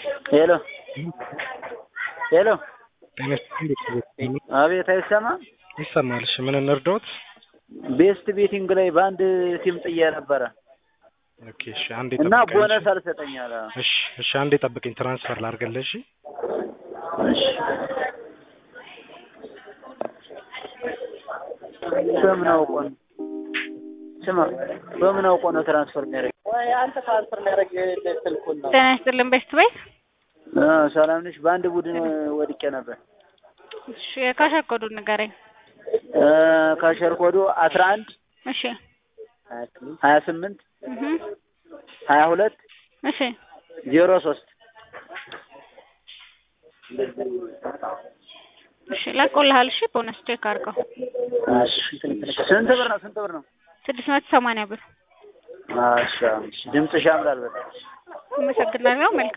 ሄሎ ሄሎ ጤና ይስጥልኝ። አቤት አይሰማም? ይሰማል። እሺ ምን እንርዳዎት? ቤስት ቤቲንግ ላይ በአንድ ሲም ጥዬ ነበረ ኦኬ እሺ አንዴ እና ጠብቀኝ። ቦነስ አልሰጠኝ አለ። እሺ እሺ አንዴ ጠብቀኝ፣ ትራንስፈር ላድርግልህ። እሺ እሺ በምን አውቆ ነው ስማ፣ በምን አውቆ ነው ትራንስፈር የሚያደርግ? አንተ ትራንስፈር ሊያደርግ ስልኩን ነው። ጤና ይስጥልን ቤስት ቤት። አ ሰላም ነሽ? በአንድ ቡድን ወድቄ ነበር። እሺ የካሸር ኮዱን ንገረኝ። እ ካሸር ኮዱ አስራ አንድ እሺ ሀያ ስምንት እህ ሀያ ሁለት እሺ ዜሮ ሶስት እሺ ለቆልሃል። እሺ ቦነስ ቼክ አድርገው። ስንት ብር ነው? ስንት ብር ነው? ስድስት መቶ ሰማንያ ብር። አሻ ድምፅሽ ያምራል በጣም። አመሰግናለሁ። መልካም